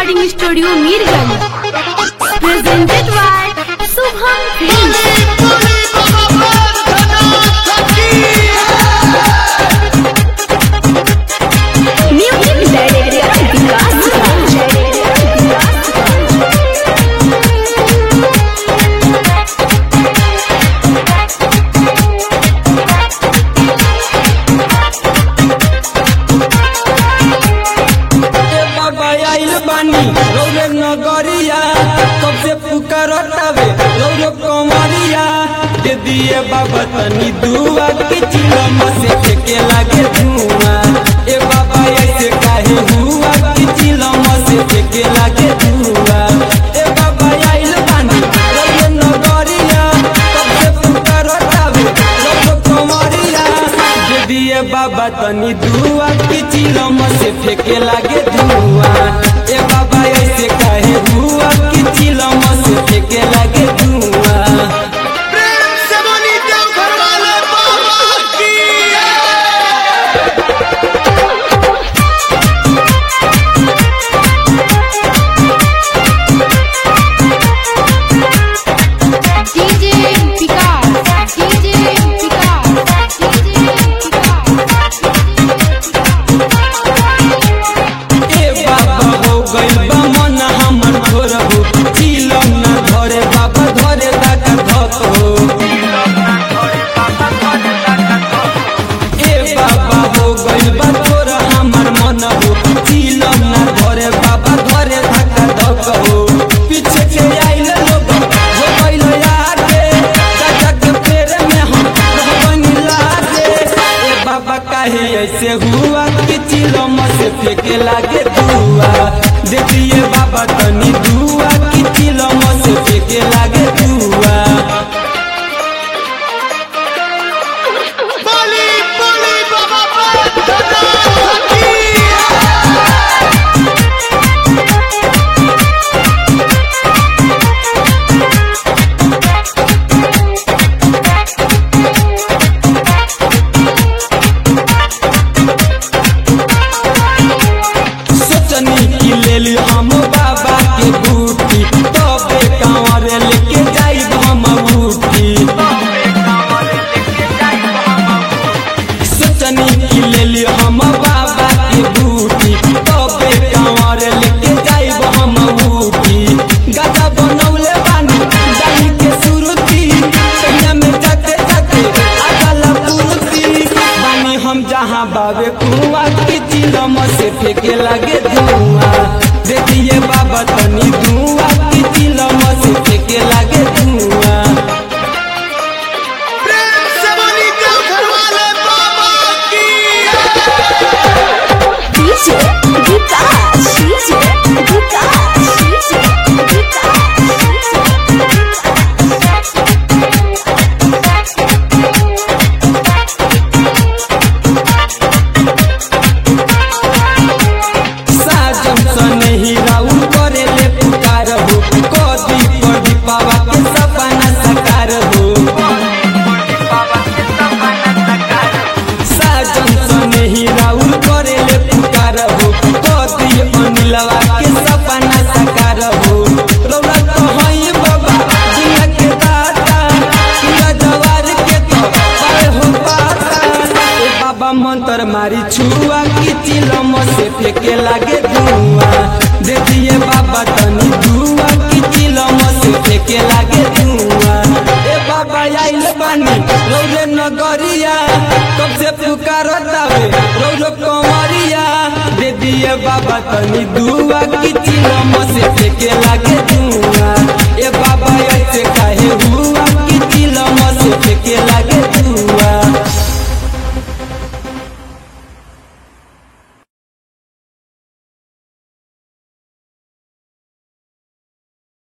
recording studio Mirganj. Presented by Subham Films. Music director Vikas ए बाबा आइल बानी रौरे नगरिया कब से पुकारतावे रौरे कमरिया दे दिए बाबा तनी दुआ के चिलम से फेंके लागे धुआं ए बाबा ऐसे काहे हुआ कि चिलम से फेंके लागे धुआं ए बाबा आइल बानी रौरे नगरिया कब से पुकारतावे रौरे कमरिया दे दिए बाबा तनी दुआ की चिलम से फेंके लागे धुआं ए बाबा ऐसे काहे हुआ कि चिलम से फेंके लागे धुआं प्रेम से बोली देवघर वाले बाबा की DJ Vikas DJ Vikas DJ ए बाबा हो गइल बा मन हमर घोर हो चिलम ना धरे बाबा धरे दाका धक हो ए बाबा हो गइल बा तोर हमर मन हो चिलम ना धरे बाबा धरे दाका धक हो पीछे के आइल लोग हो गइल आगे दादा के पेड़ में हम रहबनी लागे ए बाबा काहे ऐसे हुआ कि चिलम से फेंके लागे दुआ दे दिए बाबा तनी दुआ कि चिलम से फेंके लागे दुआ बोली बोली बाबा बैद्यनाथ की सोचनी की ले ली हम बाबा के बूटी तबे कांवर लेके जाइब हम बूटी सोचनी की ले ली हम बाबा के बूटी तबे कांवर लेके जाइब हम बूटी गाजा बनौले बानी डाली के सुरुती कहिया में जाते जाते आगला पुरुती बानी हम जहाँ बाबे कुआ की चिलम से फेंके लगे धुआं दे दिए बाबा तनी धुआं की चिलम से फेंके लगे धुआं प्रेम से बोली देवघर वाले बाबा की DJ Vikas DJ Vikas DJ साजन सने ही राउल करे ले पुकार हो कदी कदी बाबा के सपना साकार हो साजन सने ही राउल करे ले पुकार हो कदी अनिलवा के सपना साकार हो रौला तो हई बाबा जिला के दाता पूरा जवार के तो पाए हो पाता ए बाबा मंत्र मारी छुआ की चिलम से फेंके लागे धुआं दे दिए बाबा तनी धुआ की चिलम से फेंके लागे धुआं ए बाबा आइल बानी रौरे नगरिया कब से पुकारतावे रौरो कमरिया दे दिए बाबा तनी धुआ की चिलम से फेंके लागे धुआं